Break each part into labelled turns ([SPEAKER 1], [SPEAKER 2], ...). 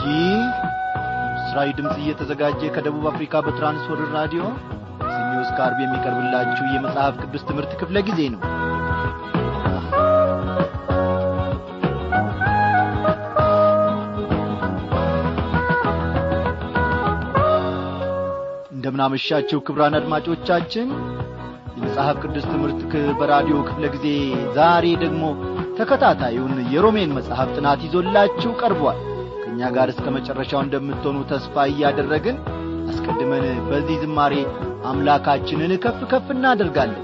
[SPEAKER 1] ይህ ምስራዊ ድምፅ እየተዘጋጀ ከደቡብ አፍሪካ በትራንስወርልድ ራዲዮ ሰኞ እስከ ዓርብ የሚቀርብላችሁ የመጽሐፍ ቅዱስ ትምህርት ክፍለ ጊዜ ነው እንደምናመሻቸው ክብራን አድማጮቻችን የመጽሐፍ ቅዱስ ትምህርት በራዲዮ ክፍለ ጊዜ ዛሬ ደግሞ ተከታታዩን የሮሜን መጽሐፍ ጥናት ይዞላችሁ ቀርቧል ከእኛ ጋር እስከ መጨረሻው እንደምትሆኑ ተስፋ እያደረግን አስቀድመን በዚህ ዝማሬ አምላካችንን ከፍ ከፍ እናደርጋለን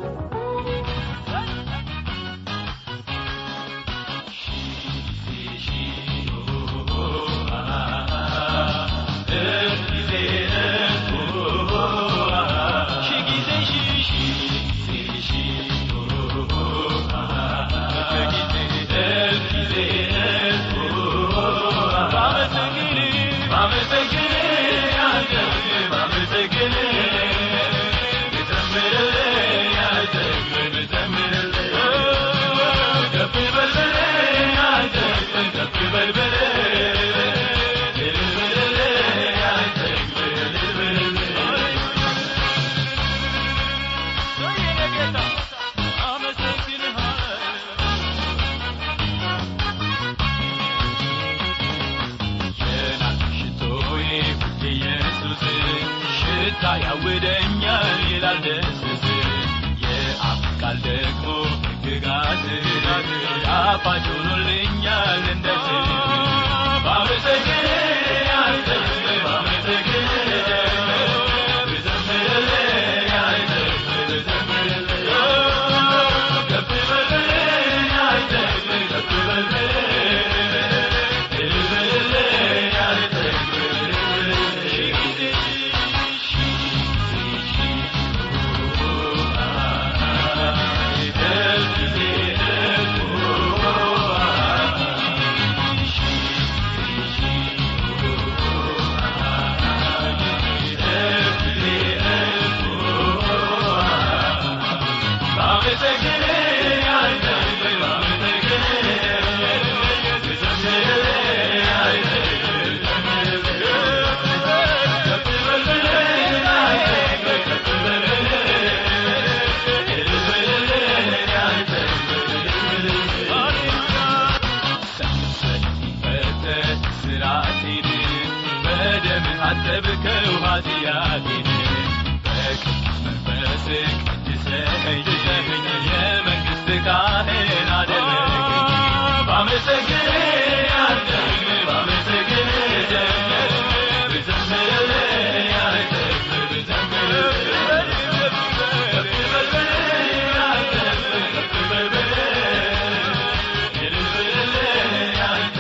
[SPEAKER 2] ያውደኛል ይላል ደስስ የአፍ ቃል ደግሞ ሕግጋት ጣፋጭ ሆኖልኛል እንደ ባመሰግን አንተ ባመሰግን ብዘምርልህ አንተ ብዘምርልህ ከፍ በልልህ አንተ ከፍ በልልህ እልልልህ አንተ ሺህ ጊዜ አጠብከው ኃጢአቴን በቅዱስ መንፈስ ቅድሰኝ የመንግሥት ካህን አደረገኝ ባመሰግን አንተ ባመሰግን ብዘምርልህ አንተ ብዘምርልህ ከፍ በልበልህ አንተ ከፍ በልበልህ እልል በልልህ አንተ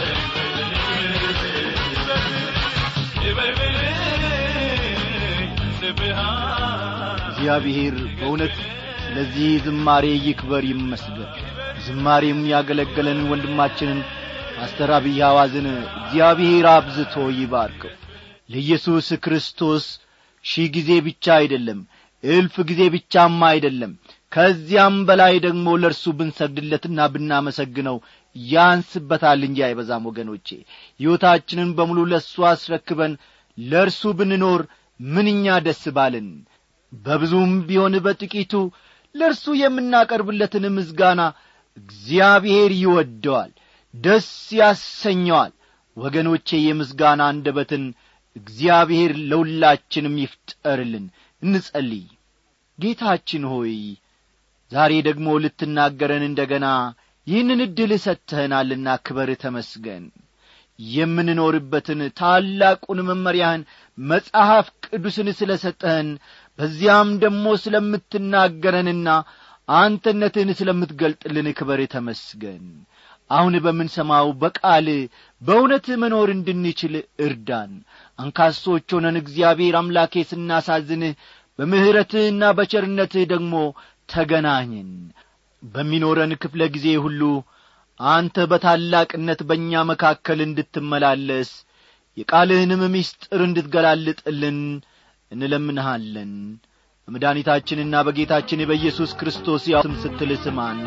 [SPEAKER 1] እግዚአብሔር በእውነት ስለዚህ ዝማሬ ይክበር ይመስገን ዝማሬም ያገለገለን ወንድማችንን ፓስተር አብይ ሐዋዝን እግዚአብሔር አብዝቶ ይባርከው ለኢየሱስ ክርስቶስ ሺህ ጊዜ ብቻ አይደለም እልፍ ጊዜ ብቻም አይደለም ከዚያም በላይ ደግሞ ለእርሱ ብንሰግድለትና ብናመሰግነው ያንስበታል እንጂ አይበዛም ወገኖቼ ሕይወታችንን በሙሉ ለእሱ አስረክበን ለእርሱ ብንኖር ምንኛ ደስ ባልን በብዙም ቢሆን በጥቂቱ ለእርሱ የምናቀርብለትን ምዝጋና እግዚአብሔር ይወደዋል ደስ ያሰኘዋል ወገኖቼ የምስጋና አንደበትን እግዚአብሔር ለሁላችንም ይፍጠርልን እንጸልይ ጌታችን ሆይ ዛሬ ደግሞ ልትናገረን እንደ ገና ይህንን ዕድል ሰጥተህናልና ክበር ተመስገን የምንኖርበትን ታላቁን መመሪያህን መጽሐፍ ቅዱስን ስለ ሰጠህን በዚያም ደግሞ ስለምትናገረንና አንተነትህን ስለምትገልጥልን ክበር ተመስገን አሁን በምንሰማው በቃል በእውነት መኖር እንድንችል እርዳን አንካሶች ሆነን እግዚአብሔር አምላኬ ስናሳዝንህ በምሕረትህና በቸርነትህ ደግሞ ተገናኝን በሚኖረን ክፍለ ጊዜ ሁሉ አንተ በታላቅነት በእኛ መካከል እንድትመላለስ የቃልህንም ምስጢር እንድትገላልጥልን እንለምንሃለን በመድኃኒታችንና በጌታችን በኢየሱስ ክርስቶስ ያው ስም ስትል ስማን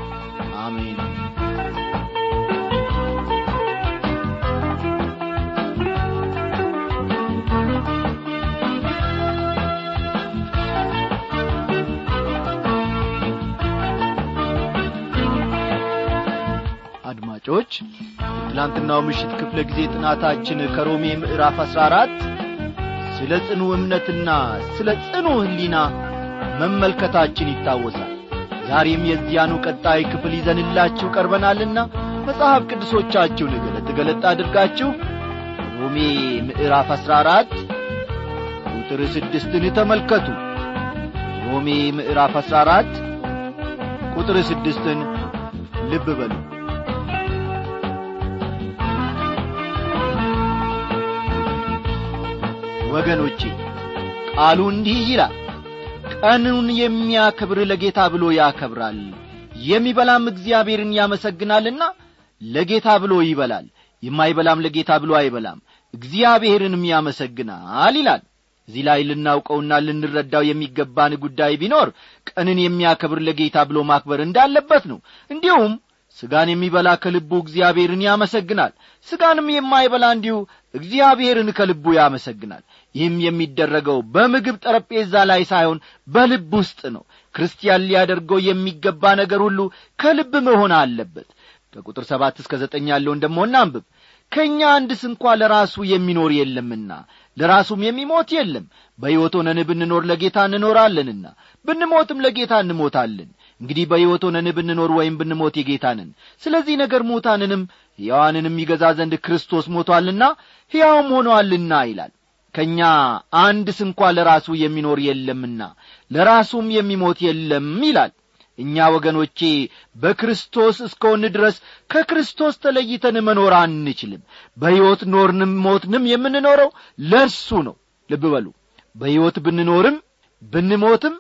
[SPEAKER 1] አሜን አድማጮች የትላንትናው ምሽት ክፍለ ጊዜ ጥናታችን ከሮሜ ምዕራፍ አሥራ አራት ስለ ጽኑ እምነትና ስለ ጽኑ ሕሊና መመልከታችን ይታወሳል ዛሬም የዚያኑ ቀጣይ ክፍል ይዘንላችሁ ቀርበናልና መጽሐፍ ቅዱሶቻችሁን ገለጥ ገለጥ አድርጋችሁ ሮሜ ምዕራፍ አሥራ አራት ቁጥር ስድስትን ተመልከቱ ሮሜ ምዕራፍ አሥራ አራት ቁጥር ስድስትን ልብ በሉ ወገኖቼ ቃሉ እንዲህ ይላል ቀኑን የሚያከብር ለጌታ ብሎ ያከብራል የሚበላም እግዚአብሔርን ያመሰግናልና ለጌታ ብሎ ይበላል የማይበላም ለጌታ ብሎ አይበላም እግዚአብሔርንም ያመሰግናል ይላል እዚህ ላይ ልናውቀውና ልንረዳው የሚገባን ጉዳይ ቢኖር ቀንን የሚያከብር ለጌታ ብሎ ማክበር እንዳለበት ነው እንዲሁም ሥጋን የሚበላ ከልቡ እግዚአብሔርን ያመሰግናል ሥጋንም የማይበላ እንዲሁ እግዚአብሔርን ከልቡ ያመሰግናል ይህም የሚደረገው በምግብ ጠረጴዛ ላይ ሳይሆን በልብ ውስጥ ነው ክርስቲያን ሊያደርገው የሚገባ ነገር ሁሉ ከልብ መሆን አለበት ከቁጥር ሰባት እስከ ዘጠኝ ያለውን ደሞ እናንብብ ከእኛ አንድ ስንኳ ለራሱ የሚኖር የለምና ለራሱም የሚሞት የለም በሕይወት ሆነን ብንኖር ለጌታ እንኖራለንና ብንሞትም ለጌታ እንሞታለን እንግዲህ በሕይወት ሆነን ብንኖር ወይም ብንሞት የጌታ ነን ስለዚህ ነገር ሙታንንም ሕያዋንንም ይገዛ ዘንድ ክርስቶስ ሞቶአልና ሕያውም ሆኖአልና ይላል ከእኛ አንድ ስንኳ ለራሱ የሚኖር የለምና ለራሱም የሚሞት የለም ይላል እኛ ወገኖቼ በክርስቶስ እስከሆን ድረስ ከክርስቶስ ተለይተን መኖር አንችልም በሕይወት ኖርንም ሞትንም የምንኖረው ለእርሱ ነው ልብ በሉ በሕይወት ብንኖርም ብንሞትም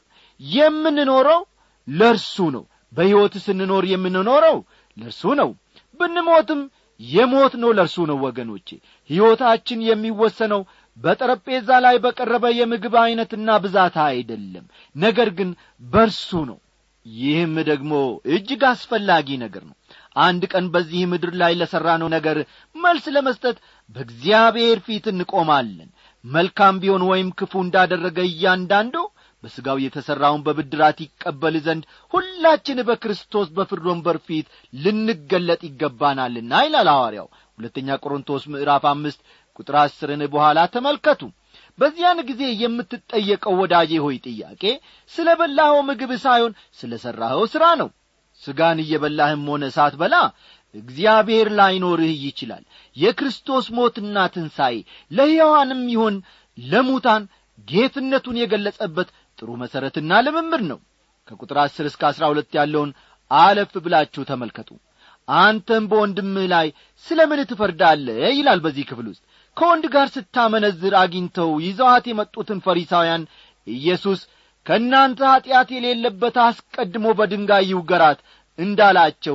[SPEAKER 1] የምንኖረው ለእርሱ ነው በሕይወት ስንኖር የምንኖረው ለእርሱ ነው ብንሞትም የሞት ነው ለእርሱ ነው ወገኖቼ ሕይወታችን የሚወሰነው በጠረጴዛ ላይ በቀረበ የምግብ ዐይነትና ብዛት አይደለም ነገር ግን በርሱ ነው ይህም ደግሞ እጅግ አስፈላጊ ነገር ነው አንድ ቀን በዚህ ምድር ላይ ለሠራነው ነገር መልስ ለመስጠት በእግዚአብሔር ፊት እንቆማለን መልካም ቢሆን ወይም ክፉ እንዳደረገ እያንዳንዱ በሥጋው የተሠራውን በብድራት ይቀበል ዘንድ ሁላችን በክርስቶስ በፍርድ ወንበር ፊት ልንገለጥ ይገባናልና ይላል ሐዋርያው ሁለተኛ ቆሮንቶስ ምዕራፍ አምስት ቁጥር አስርን በኋላ ተመልከቱ በዚያን ጊዜ የምትጠየቀው ወዳጄ ሆይ ጥያቄ ስለ በላኸው ምግብ ሳይሆን ስለ ሠራኸው ሥራ ነው ሥጋን እየበላህም ሆነ ሳትበላ እግዚአብሔር ላይኖርህ ይችላል የክርስቶስ ሞትና ትንሣኤ ለሕያዋንም ይሆን ለሙታን ጌትነቱን የገለጸበት ጥሩ መሠረትና ልምምድ ነው ከቁጥር አስር እስከ አሥራ ሁለት ያለውን አለፍ ብላችሁ ተመልከቱ አንተም በወንድምህ ላይ ስለ ምን ትፈርዳለህ ይላል በዚህ ክፍል ውስጥ ከወንድ ጋር ስታመነዝር አግኝተው ይዘዋት የመጡትን ፈሪሳውያን ኢየሱስ ከእናንተ ኀጢአት የሌለበት አስቀድሞ በድንጋይ ይውገራት እንዳላቸው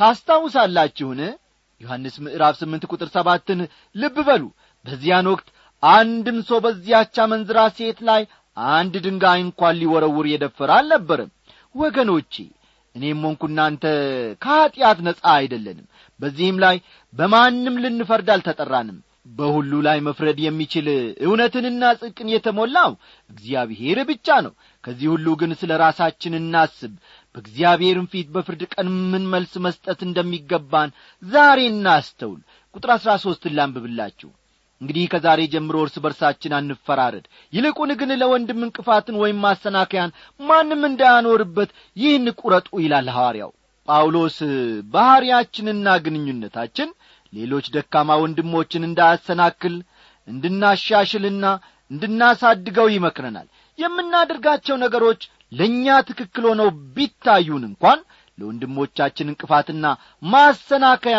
[SPEAKER 1] ታስታውሳላችሁን ዮሐንስ ምዕራፍ ስምንት ቁጥር ሰባትን ልብ በሉ በዚያን ወቅት አንድም ሰው በዚያች አመንዝራ ሴት ላይ አንድ ድንጋይ እንኳን ሊወረውር የደፈረ አልነበረም ወገኖቼ እኔም ሆንኩ እናንተ ከኀጢአት ነጻ አይደለንም በዚህም ላይ በማንም ልንፈርድ አልተጠራንም በሁሉ ላይ መፍረድ የሚችል እውነትንና ጽድቅን የተሞላው እግዚአብሔር ብቻ ነው ከዚህ ሁሉ ግን ስለ ራሳችን እናስብ በእግዚአብሔርም ፊት በፍርድ ቀን ምን መልስ መስጠት እንደሚገባን ዛሬ እናስተውል ቁጥር አሥራ ሦስትን ላንብብላችሁ እንግዲህ ከዛሬ ጀምሮ እርስ በርሳችን አንፈራረድ ይልቁን ግን ለወንድም እንቅፋትን ወይም ማሰናከያን ማንም እንዳያኖርበት ይህን ቁረጡ ይላል ሐዋርያው ጳውሎስ ባሕርያችንና ግንኙነታችን ሌሎች ደካማ ወንድሞችን እንዳያሰናክል እንድናሻሽልና እንድናሳድገው ይመክረናል የምናደርጋቸው ነገሮች ለእኛ ትክክል ሆነው ቢታዩን እንኳን ለወንድሞቻችን እንቅፋትና ማሰናከያ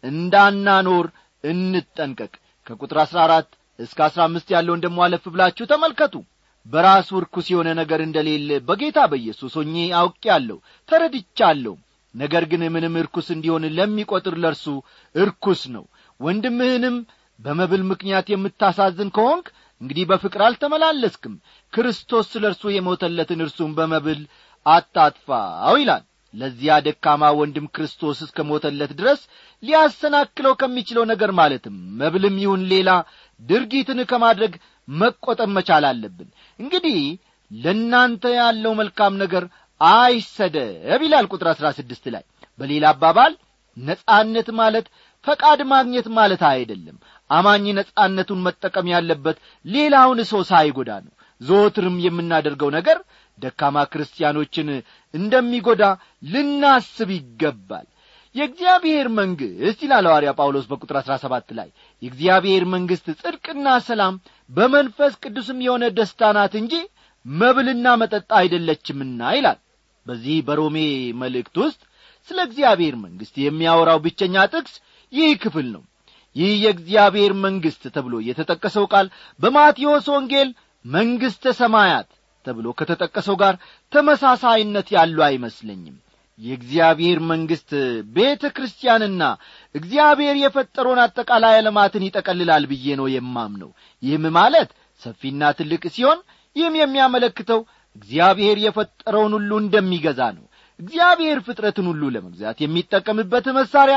[SPEAKER 1] እንዳናኖር እንጠንቀቅ ከቁጥር አሥራ አራት እስከ አሥራ አምስት ያለውን ደሞ አለፍ ብላችሁ ተመልከቱ በራሱ ርኩስ የሆነ ነገር እንደሌለ በጌታ በኢየሱስ ሆኜ አውቄአለሁ ተረድቻለሁ ነገር ግን ምንም እርኩስ እንዲሆን ለሚቈጥር ለርሱ እርኩስ ነው ወንድምህንም በመብል ምክንያት የምታሳዝን ከሆንክ እንግዲህ በፍቅር አልተመላለስክም ክርስቶስ ስለ እርሱ የሞተለትን እርሱም በመብል አታጥፋው ይላል ለዚያ ደካማ ወንድም ክርስቶስ እስከ ሞተለት ድረስ ሊያሰናክለው ከሚችለው ነገር ማለትም መብልም ይሁን ሌላ ድርጊትን ከማድረግ መቈጠብ መቻል አለብን እንግዲህ ለእናንተ ያለው መልካም ነገር አይሰደብ ይላል ቁጥር አሥራ ስድስት ላይ በሌላ አባባል ነጻነት ማለት ፈቃድ ማግኘት ማለት አይደለም አማኝ ነጻነቱን መጠቀም ያለበት ሌላውን ሰው ሳይጎዳ ነው ዘወትርም የምናደርገው ነገር ደካማ ክርስቲያኖችን እንደሚጎዳ ልናስብ ይገባል የእግዚአብሔር መንግሥት ይላል ሐዋርያ ጳውሎስ በቁጥር አሥራ ሰባት ላይ የእግዚአብሔር መንግሥት ጽድቅና ሰላም በመንፈስ ቅዱስም የሆነ ደስታ ናት እንጂ መብልና መጠጥ አይደለችምና ይላል በዚህ በሮሜ መልእክት ውስጥ ስለ እግዚአብሔር መንግሥት የሚያወራው ብቸኛ ጥቅስ ይህ ክፍል ነው ይህ የእግዚአብሔር መንግሥት ተብሎ የተጠቀሰው ቃል በማቴዎስ ወንጌል መንግሥተ ሰማያት ተብሎ ከተጠቀሰው ጋር ተመሳሳይነት ያለው አይመስለኝም የእግዚአብሔር መንግሥት ቤተ ክርስቲያንና እግዚአብሔር የፈጠረውን አጠቃላይ ዓለማትን ይጠቀልላል ብዬ ነው የማምነው ይህም ማለት ሰፊና ትልቅ ሲሆን ይህም የሚያመለክተው እግዚአብሔር የፈጠረውን ሁሉ እንደሚገዛ ነው እግዚአብሔር ፍጥረትን ሁሉ ለመግዛት የሚጠቀምበት መሣሪያ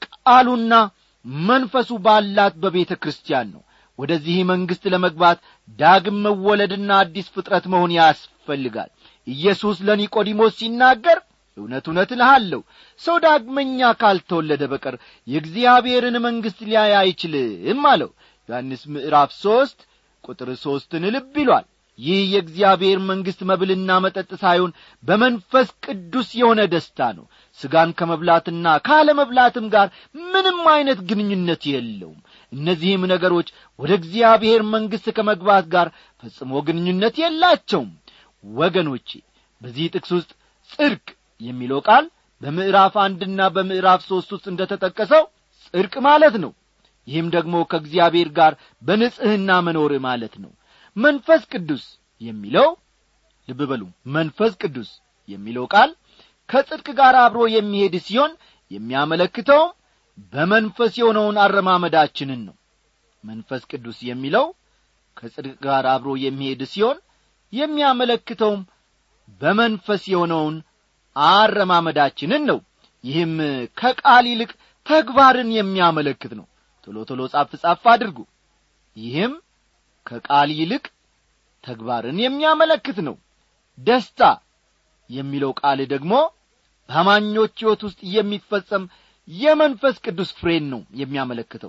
[SPEAKER 1] ቃሉና መንፈሱ ባላት በቤተ ክርስቲያን ነው ወደዚህ መንግሥት ለመግባት ዳግም መወለድና አዲስ ፍጥረት መሆን ያስፈልጋል ኢየሱስ ለኒቆዲሞስ ሲናገር እውነት እውነት እልሃለሁ ሰው ዳግመኛ ካልተወለደ በቀር የእግዚአብሔርን መንግሥት ሊያይ አይችልም አለው ዮሐንስ ምዕራፍ ሦስት ቁጥር ሦስትን ልብ ይሏል ይህ የእግዚአብሔር መንግሥት መብልና መጠጥ ሳይሆን በመንፈስ ቅዱስ የሆነ ደስታ ነው ሥጋን ከመብላትና ካለመብላትም ጋር ምንም አይነት ግንኙነት የለውም እነዚህም ነገሮች ወደ እግዚአብሔር መንግሥት ከመግባት ጋር ፈጽሞ ግንኙነት የላቸውም ወገኖቼ በዚህ ጥቅስ ውስጥ ጽድቅ የሚለው ቃል በምዕራፍ አንድና በምዕራፍ ሦስት ውስጥ እንደ ተጠቀሰው ጽድቅ ማለት ነው ይህም ደግሞ ከእግዚአብሔር ጋር በንጽሕና መኖር ማለት ነው መንፈስ ቅዱስ የሚለው ልብ በሉ መንፈስ ቅዱስ የሚለው ቃል ከጽድቅ ጋር አብሮ የሚሄድ ሲሆን የሚያመለክተውም በመንፈስ የሆነውን አረማመዳችንን ነው መንፈስ ቅዱስ የሚለው ከጽድቅ ጋር አብሮ የሚሄድ ሲሆን የሚያመለክተውም በመንፈስ የሆነውን አረማመዳችንን ነው ይህም ከቃል ይልቅ ተግባርን የሚያመለክት ነው ቶሎ ቶሎ ጻፍ ጻፍ አድርጉ ይህም ከቃል ይልቅ ተግባርን የሚያመለክት ነው ደስታ የሚለው ቃል ደግሞ በአማኞች ሕይወት ውስጥ የሚፈጸም የመንፈስ ቅዱስ ፍሬን ነው የሚያመለክተው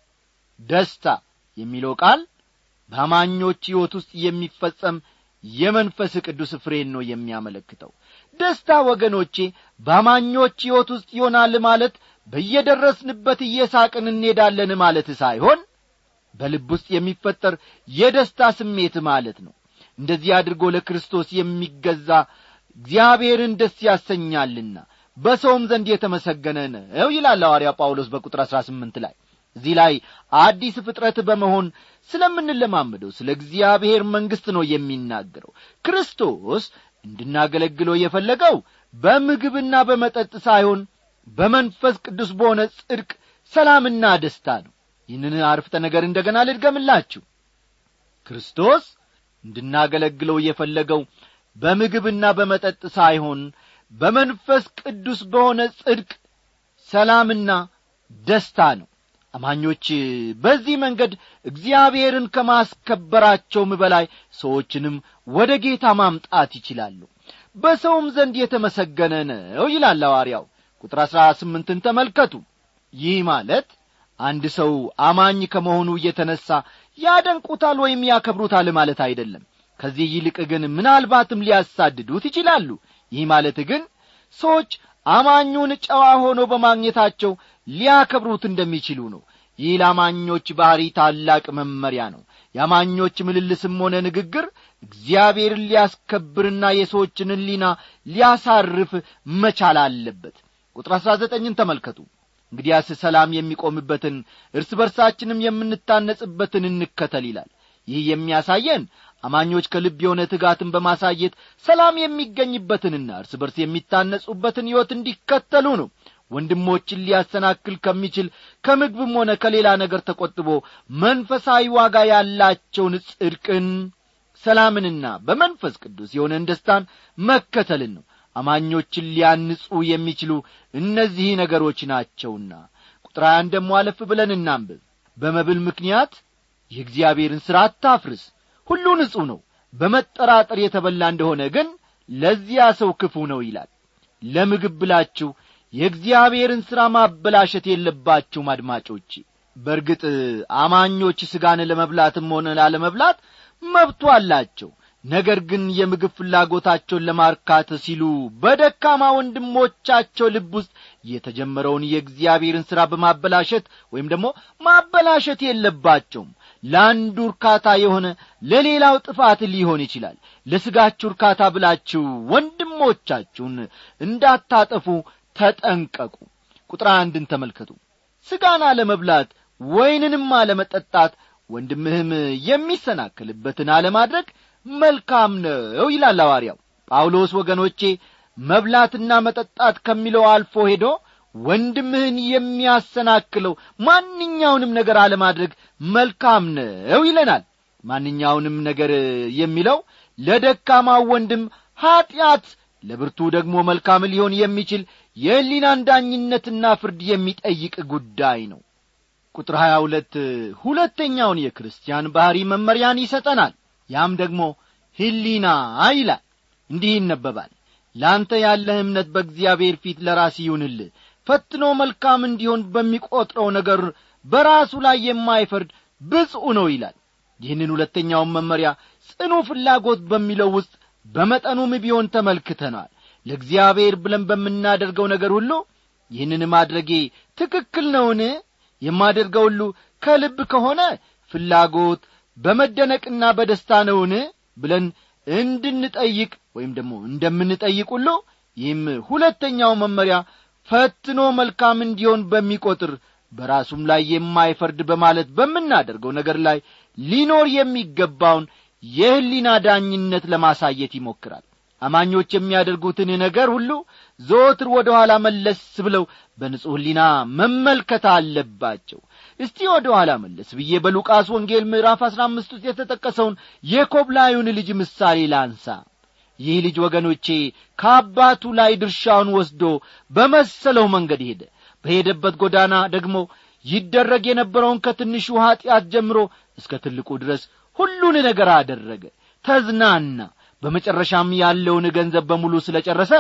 [SPEAKER 1] ደስታ የሚለው ቃል በአማኞች ሕይወት ውስጥ የሚፈጸም የመንፈስ ቅዱስ ፍሬን ነው የሚያመለክተው ደስታ ወገኖቼ በአማኞች ሕይወት ውስጥ ይሆናል ማለት በየደረስንበት እየሳቅን እንሄዳለን ማለት ሳይሆን በልብ ውስጥ የሚፈጠር የደስታ ስሜት ማለት ነው እንደዚህ አድርጎ ለክርስቶስ የሚገዛ እግዚአብሔርን ደስ ያሰኛልና በሰውም ዘንድ የተመሰገነ ነው ይላል ሐዋርያ ጳውሎስ በቁጥር አሥራ ስምንት ላይ እዚህ ላይ አዲስ ፍጥረት በመሆን ስለምንለማመደው ስለ እግዚአብሔር መንግሥት ነው የሚናገረው ክርስቶስ እንድናገለግለው የፈለገው በምግብና በመጠጥ ሳይሆን በመንፈስ ቅዱስ በሆነ ጽድቅ ሰላምና ደስታ ነው ይህንን አርፍተ ነገር እንደገና ልድገምላችሁ ክርስቶስ እንድናገለግለው የፈለገው በምግብና በመጠጥ ሳይሆን በመንፈስ ቅዱስ በሆነ ጽድቅ ሰላምና ደስታ ነው አማኞች በዚህ መንገድ እግዚአብሔርን ከማስከበራቸውም በላይ ሰዎችንም ወደ ጌታ ማምጣት ይችላሉ በሰውም ዘንድ የተመሰገነ ነው ይላል ሐዋርያው ቁጥር አሥራ ስምንትን ተመልከቱ ይህ ማለት አንድ ሰው አማኝ ከመሆኑ እየተነሣ ያደንቁታል ወይም ያከብሩታል ማለት አይደለም ከዚህ ይልቅ ግን ምናልባትም ሊያሳድዱት ይችላሉ ይህ ማለት ግን ሰዎች አማኙን ጨዋ ሆኖ በማግኘታቸው ሊያከብሩት እንደሚችሉ ነው ይህ ለአማኞች ባሕሪ ታላቅ መመሪያ ነው የአማኞች ምልልስም ሆነ ንግግር እግዚአብሔርን ሊያስከብርና የሰዎችን ሊና ሊያሳርፍ መቻል አለበት ቁጥር አሥራ ዘጠኝን ተመልከቱ እንግዲያስ ሰላም የሚቆምበትን እርስ በርሳችንም የምንታነጽበትን እንከተል ይላል ይህ የሚያሳየን አማኞች ከልብ የሆነ ትጋትን በማሳየት ሰላም የሚገኝበትንና እርስ በርስ የሚታነጹበትን ሕይወት እንዲከተሉ ነው ወንድሞችን ሊያሰናክል ከሚችል ከምግብም ሆነ ከሌላ ነገር ተቈጥቦ መንፈሳዊ ዋጋ ያላቸውን ጽድቅን ሰላምንና በመንፈስ ቅዱስ የሆነን ደስታን መከተልን ነው አማኞችን ሊያንጹ የሚችሉ እነዚህ ነገሮች ናቸውና ቁጥር ሀያን ደሞ አለፍ ብለን እናንብብ በመብል ምክንያት የእግዚአብሔርን ሥራ አታፍርስ ሁሉ ንጹሕ ነው በመጠራጠር የተበላ እንደሆነ ግን ለዚያ ሰው ክፉ ነው ይላል ለምግብ ብላችሁ የእግዚአብሔርን ሥራ ማበላሸት የለባችሁም አድማጮቼ በርግጥ አማኞች ሥጋን ለመብላትም ሆነ ላለመብላት መብቱ አላቸው ነገር ግን የምግብ ፍላጎታቸውን ለማርካት ሲሉ በደካማ ወንድሞቻቸው ልብ ውስጥ የተጀመረውን የእግዚአብሔርን ሥራ በማበላሸት ወይም ደግሞ ማበላሸት የለባቸውም ለአንዱ እርካታ የሆነ ለሌላው ጥፋት ሊሆን ይችላል ለሥጋችሁ እርካታ ብላችሁ ወንድሞቻችሁን እንዳታጠፉ ተጠንቀቁ ቁጥር አንድን ተመልከቱ ሥጋን አለመብላት ወይንንም አለመጠጣት ወንድምህም የሚሰናክልበትን አለማድረግ መልካም ነው ይላል አዋርያው ጳውሎስ ወገኖቼ መብላትና መጠጣት ከሚለው አልፎ ሄዶ ወንድምህን የሚያሰናክለው ማንኛውንም ነገር አለማድረግ መልካም ነው ይለናል ማንኛውንም ነገር የሚለው ለደካማው ወንድም ኀጢአት ለብርቱ ደግሞ መልካም ሊሆን የሚችል የሕሊናን ዳኝነትና ፍርድ የሚጠይቅ ጉዳይ ነው ቁጥር ሀያ ሁለት ሁለተኛውን የክርስቲያን ባሕሪ መመሪያን ይሰጠናል ያም ደግሞ ሕሊና ይላል እንዲህ ይነበባል ለአንተ ያለህ እምነት በእግዚአብሔር ፊት ለራስ ይሁንልህ ፈትኖ መልካም እንዲሆን በሚቈጥረው ነገር በራሱ ላይ የማይፈርድ ብፁዕ ነው ይላል ይህንን ሁለተኛውን መመሪያ ጽኑ ፍላጎት በሚለው ውስጥ በመጠኑም ቢሆን ተመልክተናል ለእግዚአብሔር ብለን በምናደርገው ነገር ሁሉ ይህንን ማድረጌ ትክክል ነውን የማደርገው ሁሉ ከልብ ከሆነ ፍላጎት በመደነቅና በደስታ ነውን ብለን እንድንጠይቅ ወይም ደግሞ እንደምንጠይቅ ሁሉ ይህም ሁለተኛው መመሪያ ፈትኖ መልካም እንዲሆን በሚቈጥር በራሱም ላይ የማይፈርድ በማለት በምናደርገው ነገር ላይ ሊኖር የሚገባውን የሕሊና ዳኝነት ለማሳየት ይሞክራል አማኞች የሚያደርጉትን ነገር ሁሉ ዘወትር ወደ ኋላ መለስ ብለው በንጹሕ ሕሊና መመልከት አለባቸው እስቲ ወደ ኋላ መለስ ብዬ በሉቃስ ወንጌል ምዕራፍ አሥራ አምስት ውስጥ የተጠቀሰውን የኮብላዩን ልጅ ምሳሌ ላንሳ ይህ ልጅ ወገኖቼ ከአባቱ ላይ ድርሻውን ወስዶ በመሰለው መንገድ ሄደ በሄደበት ጎዳና ደግሞ ይደረግ የነበረውን ከትንሹ ኀጢአት ጀምሮ እስከ ትልቁ ድረስ ሁሉን ነገር አደረገ ተዝናና በመጨረሻም ያለውን ገንዘብ በሙሉ ስለ ጨረሰ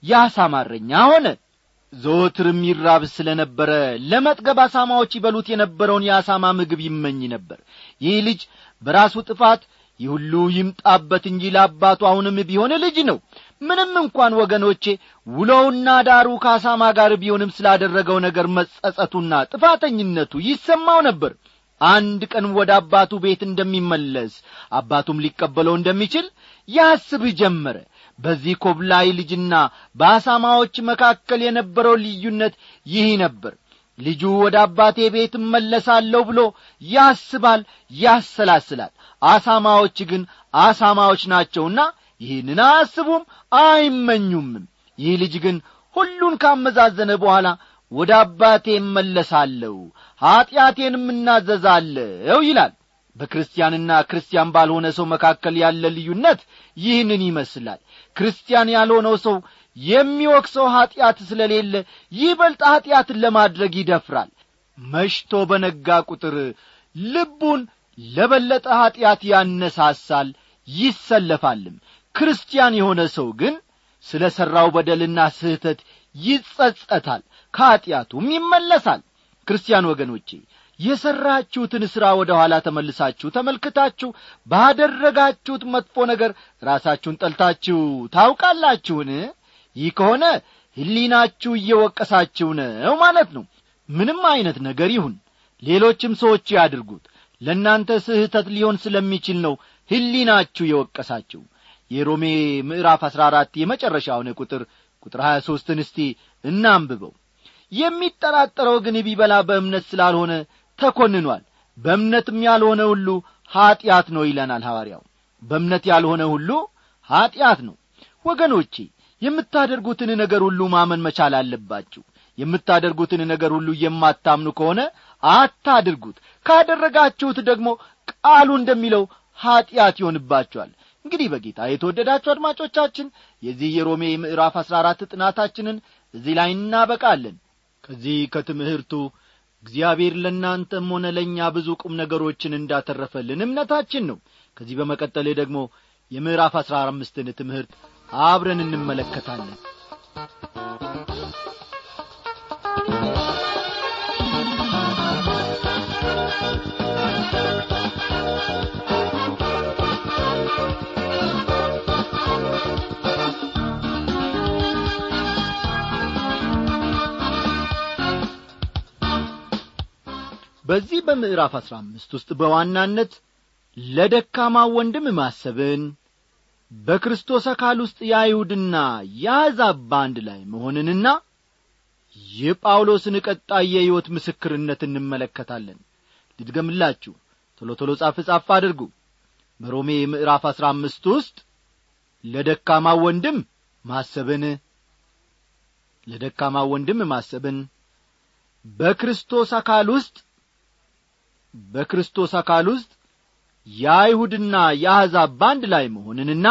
[SPEAKER 1] ያሳማረኛ ሆነ ዘወትርም ይራብ ስለ ነበረ ለመጥገብ አሳማዎች ይበሉት የነበረውን የአሳማ ምግብ ይመኝ ነበር ይህ ልጅ በራሱ ጥፋት ይህ ሁሉ ይምጣበት እንጂ ለአባቱ አሁንም ቢሆን ልጅ ነው ምንም እንኳን ወገኖቼ ውሎውና ዳሩ ከአሳማ ጋር ቢሆንም ስላደረገው ነገር መጸጸቱና ጥፋተኝነቱ ይሰማው ነበር አንድ ቀን ወደ አባቱ ቤት እንደሚመለስ አባቱም ሊቀበለው እንደሚችል ያስብ ጀመረ በዚህ ኮብላይ ልጅና በአሳማዎች መካከል የነበረው ልዩነት ይህ ነበር ልጁ ወደ አባቴ ቤት እመለሳለሁ ብሎ ያስባል ያሰላስላል አሳማዎች ግን አሳማዎች ናቸውና ይህንን አያስቡም አይመኙምም ይህ ልጅ ግን ሁሉን ካመዛዘነ በኋላ ወደ አባቴ እመለሳለሁ ኀጢአቴንም እናዘዛለሁ ይላል በክርስቲያንና ክርስቲያን ባልሆነ ሰው መካከል ያለ ልዩነት ይህንን ይመስላል ክርስቲያን ያልሆነው ሰው የሚወቅሰው ኀጢአት ስለሌለ ይበልጥ ኀጢአትን ለማድረግ ይደፍራል መሽቶ በነጋ ቁጥር ልቡን ለበለጠ ኀጢአት ያነሳሳል ይሰለፋልም ክርስቲያን የሆነ ሰው ግን ስለ ሠራው በደልና ስህተት ይጸጸታል ከኀጢአቱም ይመለሳል ክርስቲያን ወገኖቼ የሠራችሁትን ሥራ ወደ ኋላ ተመልሳችሁ ተመልክታችሁ ባደረጋችሁት መጥፎ ነገር ራሳችሁን ጠልታችሁ ታውቃላችሁን ይህ ከሆነ ሕሊናችሁ እየወቀሳችሁ ነው ማለት ነው ምንም ዐይነት ነገር ይሁን ሌሎችም ሰዎች ያድርጉት ለእናንተ ስህተት ሊሆን ስለሚችል ነው ሕሊናችሁ የወቀሳችሁ የሮሜ ምዕራፍ አሥራ አራት የመጨረሻውን ቁጥር ቁጥር ሀያ ሦስትን እስቲ እናንብበው የሚጠራጠረው ግን ቢበላ በእምነት ስላልሆነ ተኰንኗል በእምነትም ያልሆነ ሁሉ ኀጢአት ነው ይለናል ሐዋርያው በእምነት ያልሆነ ሁሉ ኀጢአት ነው ወገኖቼ የምታደርጉትን ነገር ሁሉ ማመን መቻል አለባችሁ የምታደርጉትን ነገር ሁሉ የማታምኑ ከሆነ አታድርጉት ካደረጋችሁት ደግሞ ቃሉ እንደሚለው ኀጢአት ይሆንባችኋል እንግዲህ በጌታ የተወደዳችሁ አድማጮቻችን የዚህ የሮሜ ምዕራፍ አሥራ አራት ጥናታችንን እዚህ ላይ እናበቃለን ከዚህ ከትምህርቱ እግዚአብሔር ለእናንተም ሆነ ለእኛ ብዙ ቁም ነገሮችን እንዳተረፈልን እምነታችን ነው ከዚህ በመቀጠል ደግሞ የምዕራፍ አሥራ አምስትን ትምህርት አብረን እንመለከታለን በዚህ በምዕራፍ አሥራ አምስት ውስጥ በዋናነት ለደካማ ወንድም ማሰብን በክርስቶስ አካል ውስጥ የአይሁድና የአሕዛብ በአንድ ላይ መሆንንና የጳውሎስን ቀጣይ የሕይወት ምስክርነት እንመለከታለን ልድገምላችሁ ቶሎ ቶሎ ጻፍ ጻፍ አድርጉ በሮሜ ምዕራፍ አሥራ አምስት ውስጥ ለደካማ ወንድም ማሰብን ለደካማ ወንድም ማሰብን በክርስቶስ አካል ውስጥ በክርስቶስ አካል ውስጥ የአይሁድና የአሕዛብ በአንድ ላይ መሆንንና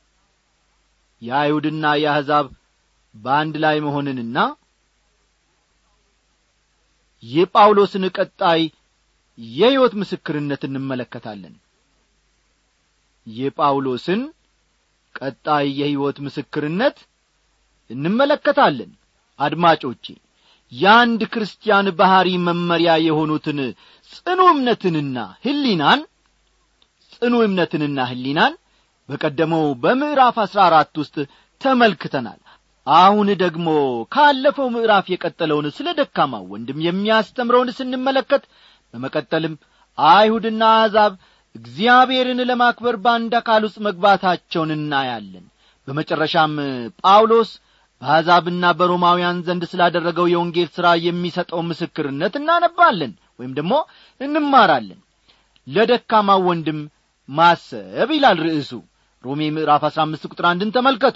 [SPEAKER 1] የአይሁድና የአሕዛብ በአንድ ላይ መሆንንና የጳውሎስን ቀጣይ የሕይወት ምስክርነት እንመለከታለን የጳውሎስን ቀጣይ የሕይወት ምስክርነት እንመለከታለን አድማጮቼ የአንድ ክርስቲያን ባሕሪ መመሪያ የሆኑትን ጽኑ እምነትንና ሕሊናን ጽኑ እምነትንና ሕሊናን በቀደመው በምዕራፍ አሥራ አራት ውስጥ ተመልክተናል አሁን ደግሞ ካለፈው ምዕራፍ የቀጠለውን ስለ ደካማ ወንድም የሚያስተምረውን ስንመለከት በመቀጠልም አይሁድና አሕዛብ እግዚአብሔርን ለማክበር በአንድ አካል ውስጥ መግባታቸውን እናያለን በመጨረሻም ጳውሎስ በአሕዛብና በሮማውያን ዘንድ ስላደረገው የወንጌል ሥራ የሚሰጠው ምስክርነት እናነባለን ወይም ደግሞ እንማራለን ለደካማ ወንድም ማሰብ ይላል ርዕሱ ሮሜ ምዕራፍ አሥራ አምስት ቁጥር አንድን ተመልከቱ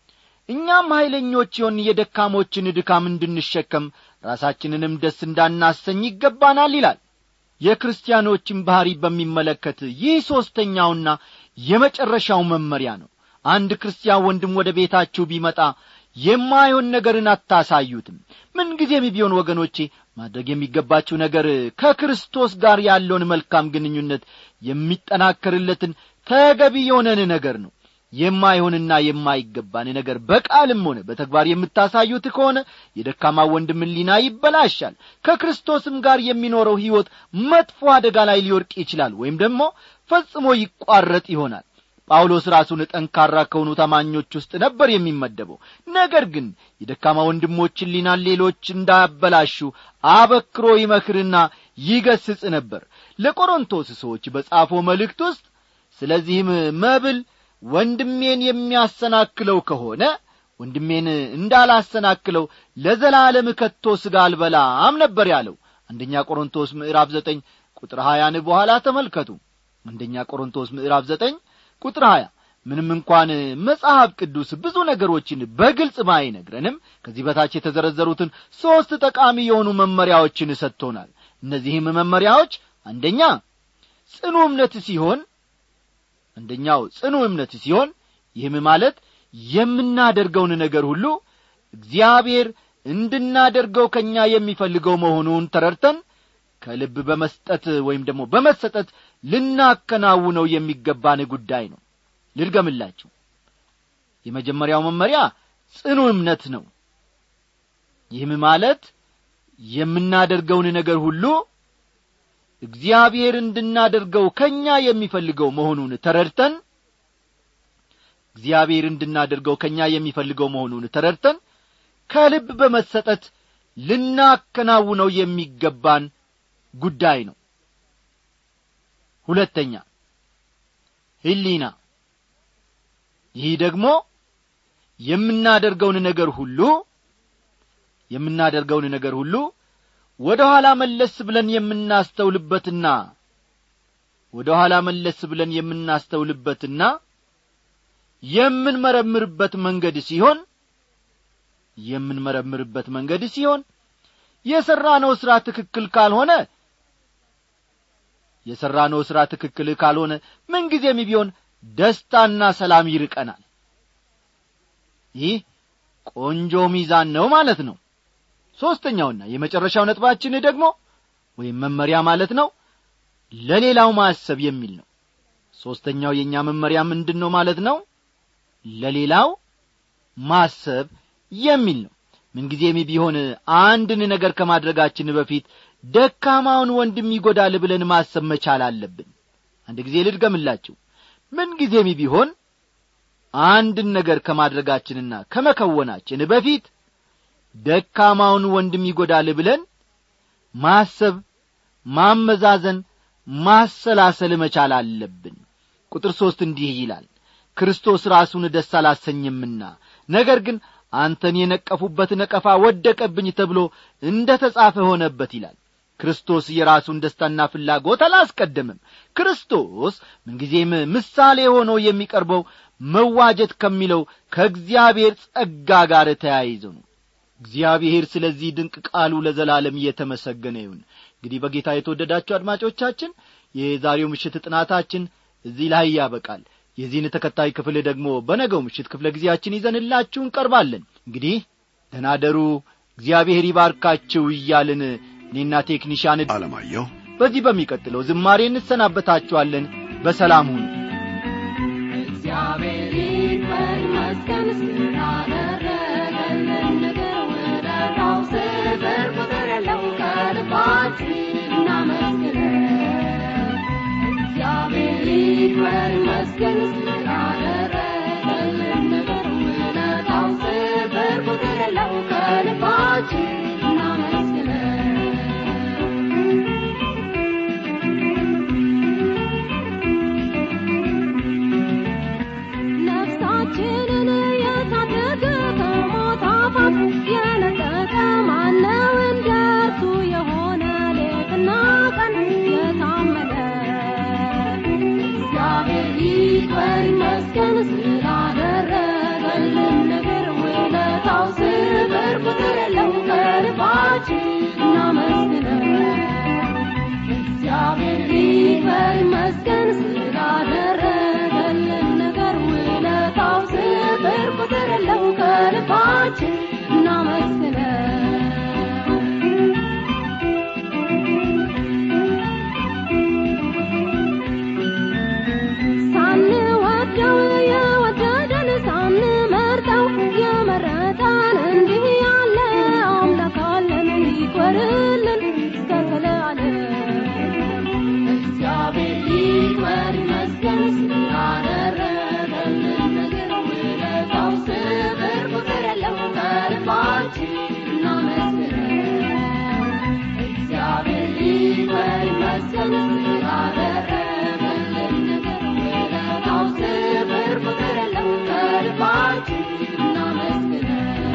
[SPEAKER 1] እኛም ኀይለኞች የሆን የደካሞችን ድካም እንድንሸከም ራሳችንንም ደስ እንዳናሰኝ ይገባናል ይላል የክርስቲያኖችን ባሕሪ በሚመለከት ይህ ሦስተኛውና የመጨረሻው መመሪያ ነው አንድ ክርስቲያን ወንድም ወደ ቤታችሁ ቢመጣ የማይሆን ነገርን አታሳዩትም ምንጊዜም ቢሆን ወገኖቼ ማድረግ የሚገባችሁ ነገር ከክርስቶስ ጋር ያለውን መልካም ግንኙነት የሚጠናከርለትን ተገቢ የሆነን ነገር ነው የማይሆንና የማይገባን ነገር በቃልም ሆነ በተግባር የምታሳዩት ከሆነ የደካማ ወንድም ሊና ይበላሻል ከክርስቶስም ጋር የሚኖረው ሕይወት መጥፎ አደጋ ላይ ሊወድቅ ይችላል ወይም ደግሞ ፈጽሞ ይቋረጥ ይሆናል ጳውሎስ ራሱን ጠንካራ ከሆኑ ታማኞች ውስጥ ነበር የሚመደበው ነገር ግን የደካማ ወንድሞችን ሊናን ሌሎች እንዳያበላሹ አበክሮ ይመክርና ይገስጽ ነበር ለቆሮንቶስ ሰዎች በጻፈው መልእክት ውስጥ ስለዚህም መብል ወንድሜን የሚያሰናክለው ከሆነ ወንድሜን እንዳላሰናክለው ለዘላለም ከቶ ሥጋ አልበላም ነበር ያለው አንደኛ ቆሮንቶስ ምዕራፍ ዘጠኝ ቁጥር ሀያን በኋላ ተመልከቱ አንደኛ ቆሮንቶስ ምዕራፍ ዘጠኝ ቁጥር ሀያ ምንም እንኳን መጽሐፍ ቅዱስ ብዙ ነገሮችን በግልጽ ባይነግረንም ከዚህ በታች የተዘረዘሩትን ሦስት ጠቃሚ የሆኑ መመሪያዎችን ሰጥቶናል እነዚህም መመሪያዎች አንደኛ ጽኑ እምነት ሲሆን አንደኛው ጽኑ እምነት ሲሆን ይህም ማለት የምናደርገውን ነገር ሁሉ እግዚአብሔር እንድናደርገው ከእኛ የሚፈልገው መሆኑን ተረድተን ከልብ በመስጠት ወይም ደግሞ በመሰጠት ልናከናውነው የሚገባን ጉዳይ ነው ልድገምላችሁ የመጀመሪያው መመሪያ ጽኑ እምነት ነው ይህም ማለት የምናደርገውን ነገር ሁሉ እግዚአብሔር እንድናደርገው ከእኛ የሚፈልገው መሆኑን ተረድተን እግዚአብሔር እንድናደርገው ከእኛ የሚፈልገው መሆኑን ተረድተን ከልብ በመሰጠት ልናከናውነው የሚገባን ጉዳይ ነው ሁለተኛ ህሊና ይህ ደግሞ የምናደርገውን ነገር ሁሉ የምናደርገውን ነገር ሁሉ ወደ ኋላ መለስ ብለን የምናስተውልበትና ወደ ኋላ መለስ ብለን የምናስተውልበትና የምንመረምርበት መንገድ ሲሆን የምንመረምርበት መንገድ ሲሆን የሠራነው ሥራ ትክክል ካልሆነ የሠራነው ሥራ ትክክል ካልሆነ ምንጊዜም ቢሆን ደስታና ሰላም ይርቀናል ይህ ቆንጆ ሚዛን ነው ማለት ነው ሦስተኛውና የመጨረሻው ነጥባችን ደግሞ ወይም መመሪያ ማለት ነው ለሌላው ማሰብ የሚል ነው ሦስተኛው የእኛ መመሪያ ምንድን ነው ማለት ነው ለሌላው ማሰብ የሚል ነው ምንጊዜም ቢሆን አንድን ነገር ከማድረጋችን በፊት ደካማውን ወንድም ይጐዳል ብለን ማሰብ መቻል አለብን አንድ ጊዜ ልድገምላችሁ ምንጊዜም ቢሆን አንድን ነገር ከማድረጋችንና ከመከወናችን በፊት ደካማውን ወንድም ይጐዳል ብለን ማሰብ ማመዛዘን ማሰላሰል መቻል አለብን ቁጥር ሦስት እንዲህ ይላል ክርስቶስ ራሱን ደስ አላሰኝምና ነገር ግን አንተን የነቀፉበት ነቀፋ ወደቀብኝ ተብሎ እንደ ተጻፈ ሆነበት ይላል ክርስቶስ የራሱን ደስታና ፍላጎት አላስቀደምም ክርስቶስ ምንጊዜም ምሳሌ ሆኖ የሚቀርበው መዋጀት ከሚለው ከእግዚአብሔር ጸጋ ጋር ተያይዞ ነው እግዚአብሔር ስለዚህ ድንቅ ቃሉ ለዘላለም እየተመሰገነ ይሁን እንግዲህ በጌታ የተወደዳችሁ አድማጮቻችን የዛሬው ምሽት ጥናታችን እዚህ ላይ ያበቃል የዚህን ተከታይ ክፍል ደግሞ በነገው ምሽት ክፍለ ጊዜያችን ይዘንላችሁ እንቀርባለን እንግዲህ ደናደሩ እግዚአብሔር ይባርካችሁ እያልን እኔና ቴክኒሻን
[SPEAKER 3] አለማየሁ
[SPEAKER 1] በዚህ በሚቀጥለው ዝማሬ እንሰናበታችኋለን በሰላም ሁኑ
[SPEAKER 4] እግዚአብሔር ይክበር ይመስገን ስላደረገልን ነገር ውለታው ስፍር ቁጥር የለው ከልባችን እናመስግነው እግዚአብሔር ይክበር ይመስገን ስላደረገልን ነገር ውለታው ስፍር ቁጥር የለው ከልባችን እናመስግነው ነፍሳችንን የታደገ ከሞት አፋፍ የነጠቀ ማነው እንደ እርሱ የሆነ ሌትና ቀን የታመነ እግዚአብሔር ይክበር ይመስገን ስላደረገልን ነገር ውለታው ስፍር ቁጥር የለው ከልባችን እናመስግነው እግዚአብሔር ይክበር ይመስገን ስላደረገልን ነገር ውለታው ስፍር ቁጥር የለው ከልባችን እናመስግነው ሳንወደው የወደደን ሳንመርጠው የመረጠን እንዲህ ያለ አምላክ አለን ይክበርልን እስከ ዘላለም እግዚአብሔር ይክበር ይመስገን ስላደረገልን ነገር ውለታው ስፍር ቁጥር የለው ከልባችን እናመስግነው እግዚአብሔር ይክበር ይመስገን ስላደረገልን ነገር ውለታው ስፍር ቁጥር የለው ከልባችን እናመስግነው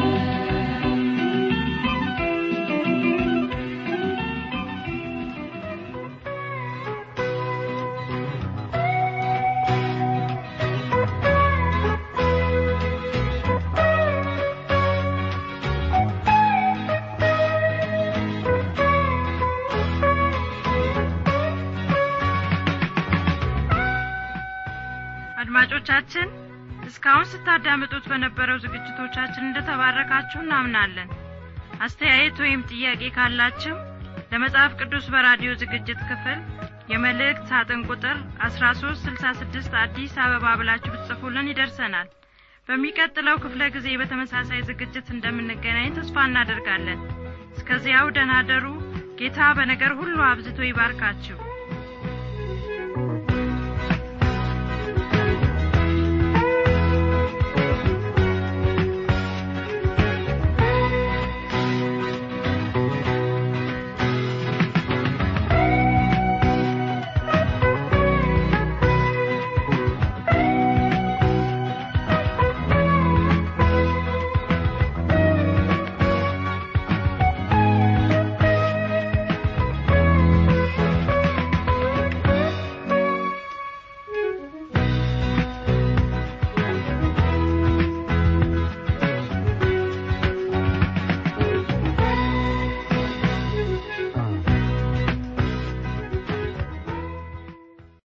[SPEAKER 5] አድማጮቻችን እስካሁን ስታዳምጡት በነበረው ዝግጅቶቻችን እንደተባረካችሁ እናምናለን አስተያየት ወይም ጥያቄ ካላችሁ ለመጽሐፍ ቅዱስ በራዲዮ ዝግጅት ክፍል የመልእክት ሳጥን ቁጥር 1366 አዲስ አበባ ብላችሁ ብትጽፉልን ይደርሰናል በሚቀጥለው ክፍለ ጊዜ በተመሳሳይ ዝግጅት እንደምንገናኝ ተስፋ እናደርጋለን እስከዚያው ደናደሩ ጌታ በነገር ሁሉ አብዝቶ ይባርካችሁ